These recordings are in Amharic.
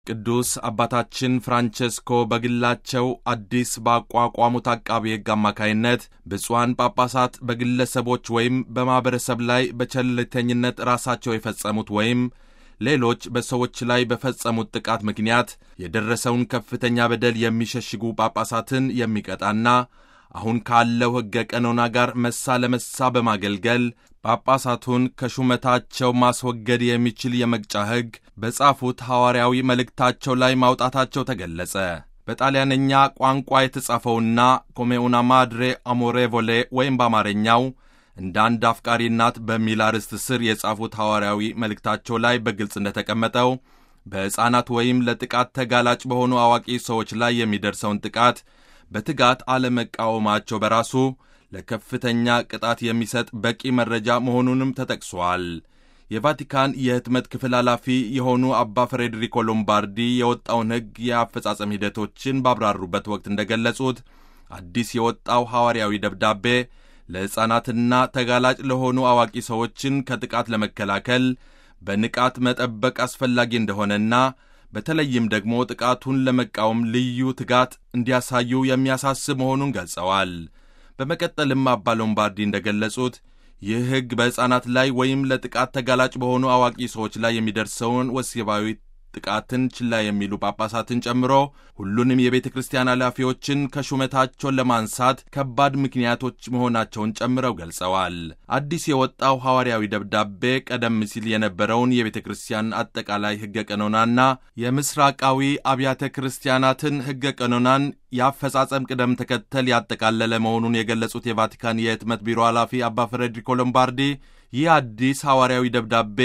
ቅዱስ አባታችን ፍራንቸስኮ በግላቸው አዲስ ባቋቋሙት አቃቤ ሕግ አማካይነት ብፁዓን ጳጳሳት በግለሰቦች ወይም በማኅበረሰብ ላይ በቸልተኝነት ራሳቸው የፈጸሙት ወይም ሌሎች በሰዎች ላይ በፈጸሙት ጥቃት ምክንያት የደረሰውን ከፍተኛ በደል የሚሸሽጉ ጳጳሳትን የሚቀጣና አሁን ካለው ሕገ ቀኖና ጋር መሳ ለመሳ በማገልገል ጳጳሳቱን ከሹመታቸው ማስወገድ የሚችል የመቅጫ ሕግ በጻፉት ሐዋርያዊ መልእክታቸው ላይ ማውጣታቸው ተገለጸ። በጣሊያንኛ ቋንቋ የተጻፈውና ኮሜኡና ማድሬ አሞሬቮሌ ወይም በአማርኛው እንደ አንድ አፍቃሪ እናት በሚል አርዕስት ስር የጻፉት ሐዋርያዊ መልእክታቸው ላይ በግልጽ እንደተቀመጠው በሕፃናት ወይም ለጥቃት ተጋላጭ በሆኑ አዋቂ ሰዎች ላይ የሚደርሰውን ጥቃት በትጋት አለመቃወማቸው በራሱ ለከፍተኛ ቅጣት የሚሰጥ በቂ መረጃ መሆኑንም ተጠቅሷል። የቫቲካን የሕትመት ክፍል ኃላፊ የሆኑ አባ ፍሬድሪኮ ሎምባርዲ የወጣውን ሕግ የአፈጻጸም ሂደቶችን ባብራሩበት ወቅት እንደገለጹት አዲስ የወጣው ሐዋርያዊ ደብዳቤ ለሕፃናትና ተጋላጭ ለሆኑ አዋቂ ሰዎችን ከጥቃት ለመከላከል በንቃት መጠበቅ አስፈላጊ እንደሆነና በተለይም ደግሞ ጥቃቱን ለመቃወም ልዩ ትጋት እንዲያሳዩ የሚያሳስብ መሆኑን ገልጸዋል። በመቀጠልም አባ ሎምባርዲ እንደገለጹት ይህ ሕግ በሕፃናት ላይ ወይም ለጥቃት ተጋላጭ በሆኑ አዋቂ ሰዎች ላይ የሚደርሰውን ወሲባዊ ጥቃትን ችላ የሚሉ ጳጳሳትን ጨምሮ ሁሉንም የቤተ ክርስቲያን ኃላፊዎችን ከሹመታቸውን ለማንሳት ከባድ ምክንያቶች መሆናቸውን ጨምረው ገልጸዋል። አዲስ የወጣው ሐዋርያዊ ደብዳቤ ቀደም ሲል የነበረውን የቤተ ክርስቲያን አጠቃላይ ሕገ ቀኖናና የምስራቃዊ አብያተ ክርስቲያናትን ሕገ ቀኖናን የአፈጻጸም ቅደም ተከተል ያጠቃለለ መሆኑን የገለጹት የቫቲካን የሕትመት ቢሮ ኃላፊ አባ ፍሬድሪኮ ሎምባርዲ ይህ አዲስ ሐዋርያዊ ደብዳቤ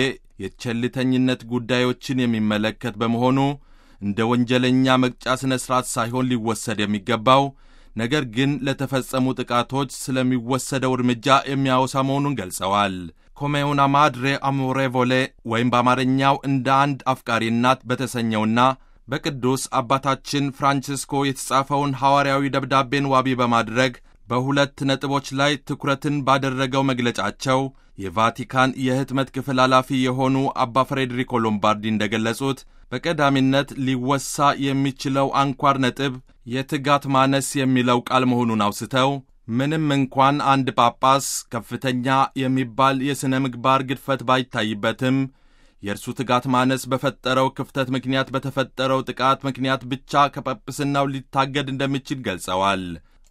የቸልተኝነት ጉዳዮችን የሚመለከት በመሆኑ እንደ ወንጀለኛ መቅጫ ሥነ ሥርዓት ሳይሆን ሊወሰድ የሚገባው ነገር ግን ለተፈጸሙ ጥቃቶች ስለሚወሰደው እርምጃ የሚያወሳ መሆኑን ገልጸዋል። ኮሜኡና ማድሬ አሞሬቮሌ ወይም በአማርኛው እንደ አንድ አፍቃሪ እናት በተሰኘውና በቅዱስ አባታችን ፍራንቺስኮ የተጻፈውን ሐዋርያዊ ደብዳቤን ዋቢ በማድረግ በሁለት ነጥቦች ላይ ትኩረትን ባደረገው መግለጫቸው የቫቲካን የሕትመት ክፍል ኃላፊ የሆኑ አባ ፍሬድሪኮ ሎምባርዲ እንደገለጹት በቀዳሚነት ሊወሳ የሚችለው አንኳር ነጥብ የትጋት ማነስ የሚለው ቃል መሆኑን አውስተው ምንም እንኳን አንድ ጳጳስ ከፍተኛ የሚባል የሥነ ምግባር ግድፈት ባይታይበትም የእርሱ ትጋት ማነስ በፈጠረው ክፍተት ምክንያት በተፈጠረው ጥቃት ምክንያት ብቻ ከጵጵስናው ሊታገድ እንደሚችል ገልጸዋል።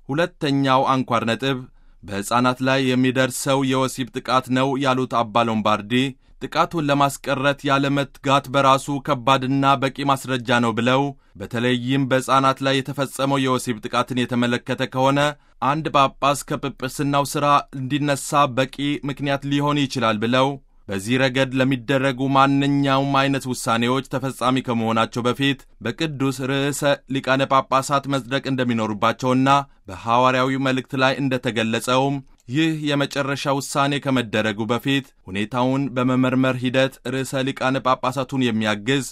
ሁለተኛው አንኳር ነጥብ በሕፃናት ላይ የሚደርሰው የወሲብ ጥቃት ነው ያሉት አባ ሎምባርዲ ጥቃቱን ለማስቀረት ያለመትጋት በራሱ ከባድና በቂ ማስረጃ ነው ብለው በተለይም በሕፃናት ላይ የተፈጸመው የወሲብ ጥቃትን የተመለከተ ከሆነ አንድ ጳጳስ ከጵጵስናው ሥራ እንዲነሳ በቂ ምክንያት ሊሆን ይችላል ብለው በዚህ ረገድ ለሚደረጉ ማንኛውም አይነት ውሳኔዎች ተፈጻሚ ከመሆናቸው በፊት በቅዱስ ርዕሰ ሊቃነ ጳጳሳት መጽደቅ እንደሚኖሩባቸውና በሐዋርያዊ መልእክት ላይ እንደተገለጸውም ይህ የመጨረሻ ውሳኔ ከመደረጉ በፊት ሁኔታውን በመመርመር ሂደት ርዕሰ ሊቃነ ጳጳሳቱን የሚያግዝ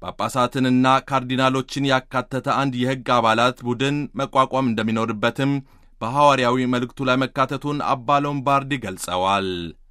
ጳጳሳትንና ካርዲናሎችን ያካተተ አንድ የሕግ አባላት ቡድን መቋቋም እንደሚኖርበትም በሐዋርያዊ መልእክቱ ላይ መካተቱን አባ ሎምባርዲ ገልጸዋል።